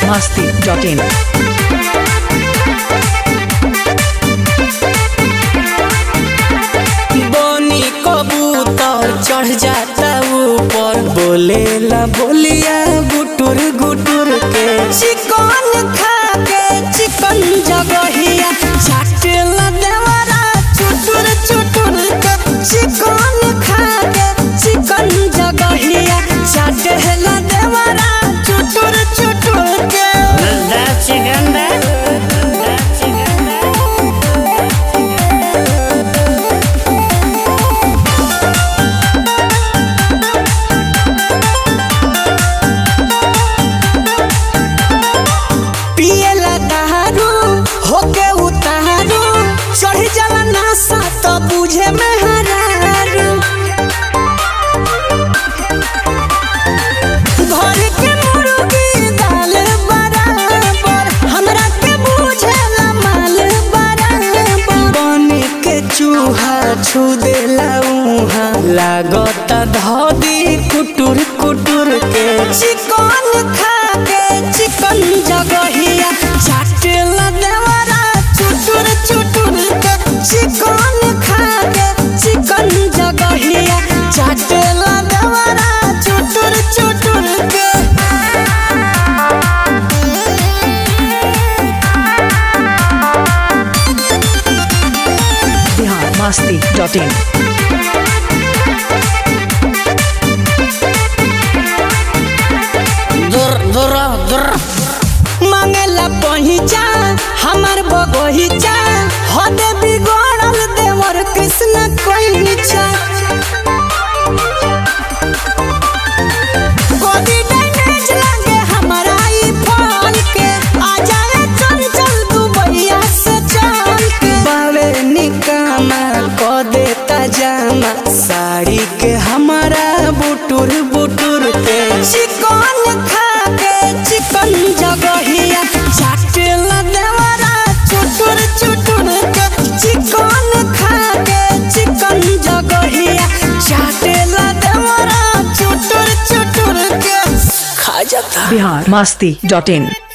masti.in. बोनी कबूतर चढ़ जाता ऊपर बोलेला बोलिया गुटुर गुटुर के चिकन खा के चिकन जगहिया चाटेला देवरा चुटुर चुटुर के चिकन खा के चिकन जगहिया चाटेला देवरा चुटुर चुटुर के चिकन पियला दारू होके उतारू चढ़ जाला नासा तो बुझे में हरारू घर के मुर्गी दाल बराबर हमरा के बुझेला माल बराबर बन के चूहा छू देला उहा लागत धदी कुटुर कुटुर के चिकन खा के चिकन जगहिया चाटेला देवरा चुटुर चुटुर के चिकन खा के चिकन जगहिया चाटेला देवरा चुटुर चुटुर के Bihar masti.in. दुर दुर दुर मांगेला पहिचा हमर बगहिचा हदे बिगड़ल देवर कृष्ण कोइचा गोदी डैमेज लागे हमरा ई फल के आ जाए चल चल दुबैया से चल के बावे निकामा क देता जामा साड़ी के हमारा बुटुर बुटुर के चिकन खा के चिकन जगहिया चाटेला देवरा चुटुर चुटुर के चिकन खा के चिकन जगहिया चाटेला देवरा चुटुर चुटुर के खा जाता Bihar masti.in.